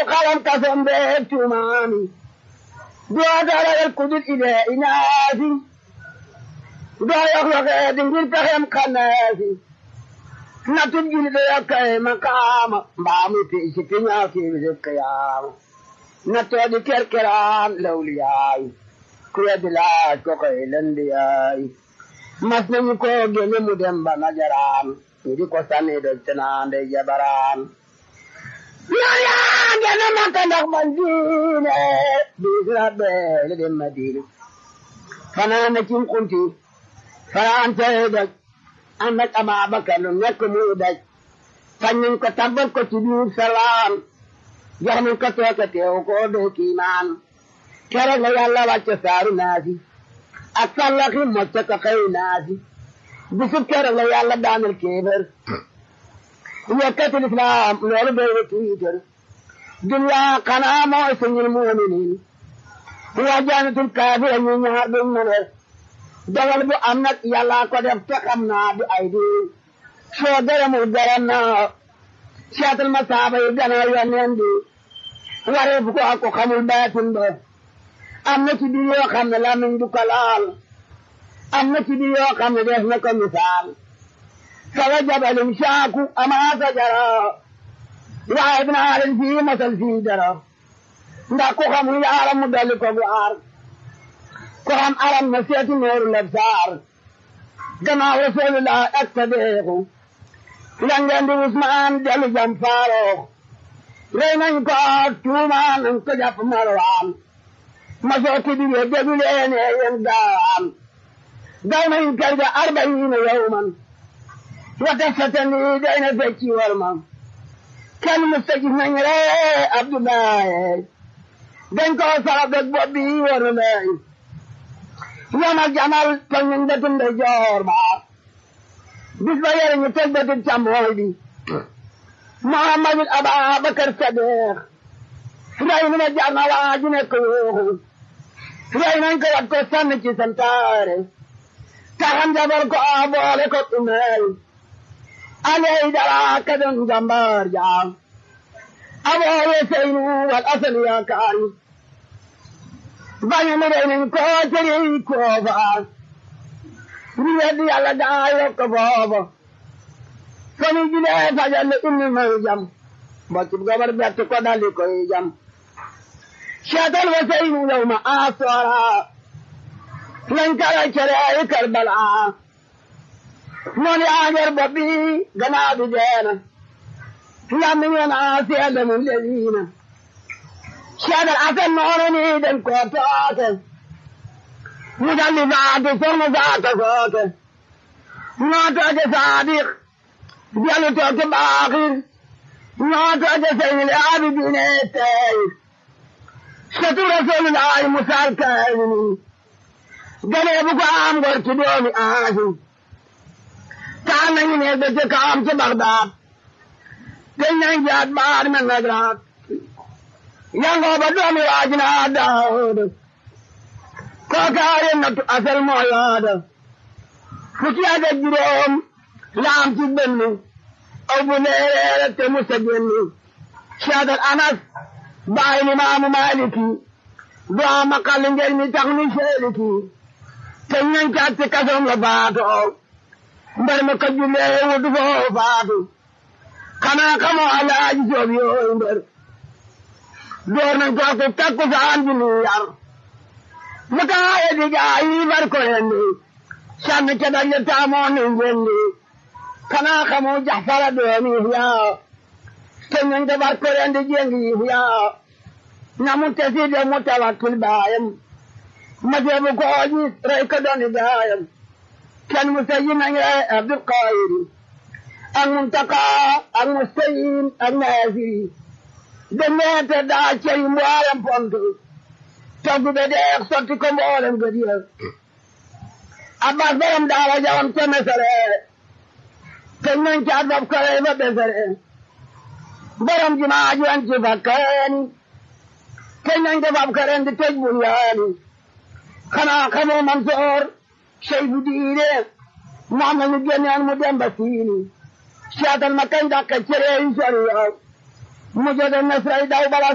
xalam kasom beeg tuumaami doo daragal kudul ile inaasi doo yox yoxee di ngir pexem xannaasi natub jili de yokkay makaama mbaamu piisi piñaa kiibi de kayaama nattoo di kerkeraan lawliyaay ku weddi laaj ko koy lendiyaay mas nañu ko gene mu dem ba najaraan ñu di ko sanni de tenaande jabaraan noon yaa gene makka ndax man diine biis rabbe le dem madina fanaan na cim kunti fanaan tey daj ànd ak Ababakar lu nekk muy daj fañ nañ ko tabbal ko ci biir salaam jox nañ ko tooke teew ko doo kiimaan keroog la yàlla wàcce saaru naasi ak sallaxi mocce ko xëy naasi bisub keroog la yàlla daanal kéefër yëkkati lislaam loolu doy na tiitar dunya xanaa mooy suñul muuminiin waa jaanatul kaafira ñu ñaar duñ mëne dogal bu am nag yàlla ko def te xam naa du ay di soo gërëmul gërëm naa seetal ma saaba yi gannaaw yoneen bi waree bu ko ak ko xamul baatin ba am na ci biir yoo xam ne lamiñ du ko laal am na ci biir yoo xam ne def na ko misaal sawa jabalin saaku amaa sajara waaye dinaa leen fii masal fii dara ndax ku xamul yaaram mu dolli ko bu aar ko xam aram na seeti nooru labsaar gannaaw rasulullah ak sadeexu la ngeen di Usmaan dellu jam faaroox rey nañ ko tuumaan nañ ko jàpp marwaan ma soo tibi ye déglu leen yéen gaawaan gaw nañ kër ga arbayiina yawman wata satani day na fecci war ma kenn musta gis nañ ree Abdoulaye dañ ko sara beg bopp bi waru leen yamal jamal toj nañ bëtum de joor ba bis ba yore ñu toj bëtum càmmooy bi Muhammadul Ababakar Sadiq rey mi ne jar na waa ji nekk yuuxu rey nañ ko wat ko sànni ci santaare taxam jabar ko a boole ko umeel aley dara ka doon jàmbaar jaam abooye seynu wal asal yaakaari bañu mu rey nañ ko tëri koofa ñu weddi yàlla daa yokk booba fami julee fajal le inni may jam boccub gabar bett ko daldi koy jam seetal wa seynu yow ma asoora lañ kara cere ay karbala noon yaa ngeer bopp bi gannaaw bi deena lammi ngeen a seede mun leliina seedal asen noonu ni den ko tooke mu daldi faatu soxna saata sooke noo tooke saadiq jalu tooke baaxir noo tooke seynil aabidiine tey satu rasulullahi musal kaamini ganee bu ko am gor ci doomi aasi taan nañu ne ba ca kaam ca Bagdaad teñ nañ jaat baar men nagraat yangoo ba doomi waajina Daawud kookaare nattu asal moo yaada fukki ak ak juróom laam ci benn aw bu leereere te musa génn Seydal Anas baay ni maamu Maaliki doo ma kalli ngeen mi tax ni seeliki teñ nañ caat ci kasoom la faatoo mbar ma ko jullee wutu foo faatu xanaa xamoo alaaji soob yooyu mbar door nañ ko ko takku saan ji ni yar mu taaye di gaa yi bar ko yendi sànni ca dalle taamoo ni ngendi xanaa xamoo jaxfara doomi yaa te nañ ko bar ko yendi jengi yaa na mu tesi de mu tawakkil baayam ma jeebu ko oji rey ko doni gaayam كان مسيين عبد القاهر المنتقى المستيين النازي دنيا تدعى شيء موالم فانتو تقو بدأ يخصتكم موالم قدير أبا فرم دارا جوان كمسرة كنن كعذب كريبا بسرة برم جماع جوان تفكرني كنن كباب كرن تجبن يعني خنا خمو منصور شيء بديره معنى نجني أنا مدام بسيني شاطر مكان ذاك الشريعي شريعة مجد النصر إذا بلا